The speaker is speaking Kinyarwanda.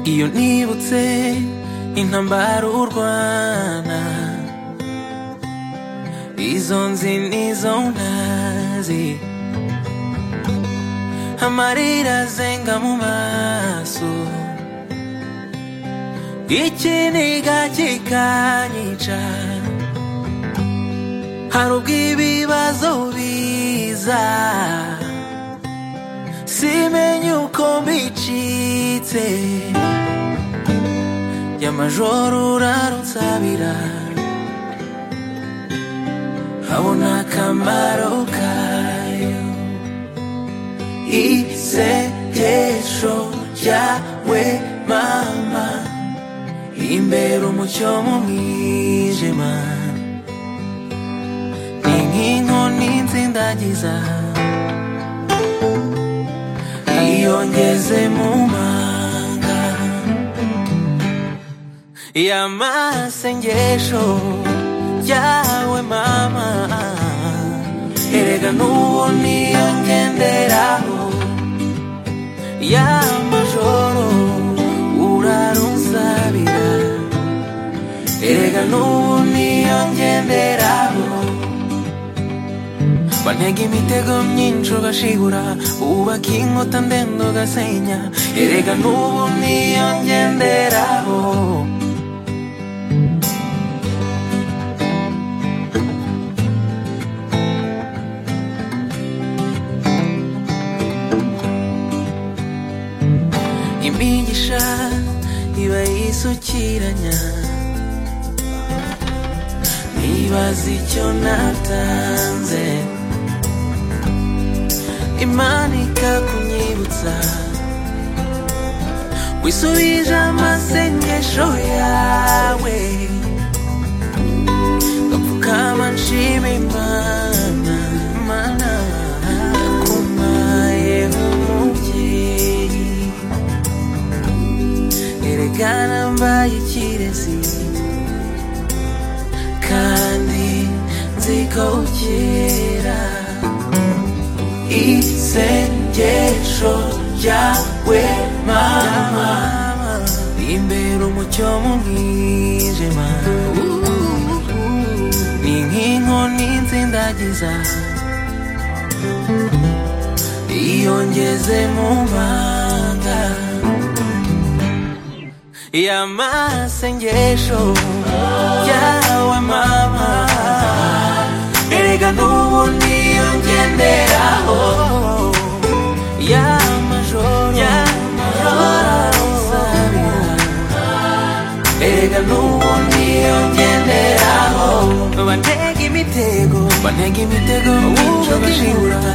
iyo nibutse intambara urwana izo nzi n'izo ntazi amarira azenga mu maso ikiniga kikanyica hari ubwo ibibazo biza simenye uko mbicitse y'amajoro urarunsabira habona akamaro kayo isengesho ryawe mama imbere umucyo mu mwijima ni nk'inkoni nzindagiza iyo ngeze mu manga y'amasengesho yawe mama erega n'uwo niyo ngenderaho y'amajoro urarunsabira erega n'uwo niyo ngenderaho bantega imitego myinshi ugashigura wubaka inkuta ndende ugasenya erega n'ubu niyo ngenderaho imigisha iba yisukiranya nibaza icyo natanze imana ikakunyibutsa wisubije amasengesho yawe gapfukama nshima imana mana yakumaye nk'umubyeyi erekana mbaye ikirezi kandi nzi ko ukera isengesho ryawe mama imbere umucyo mu mwijima ni nk'inkoni nzindagiza iyo ngeze mu manga y'amasengesho yawe mama erega n'ubu niyo ngenderaho y'amajoro y'amajoro erega n'ubu niyo ngenderaho bantega imitego bantega imitego wubaka inkuta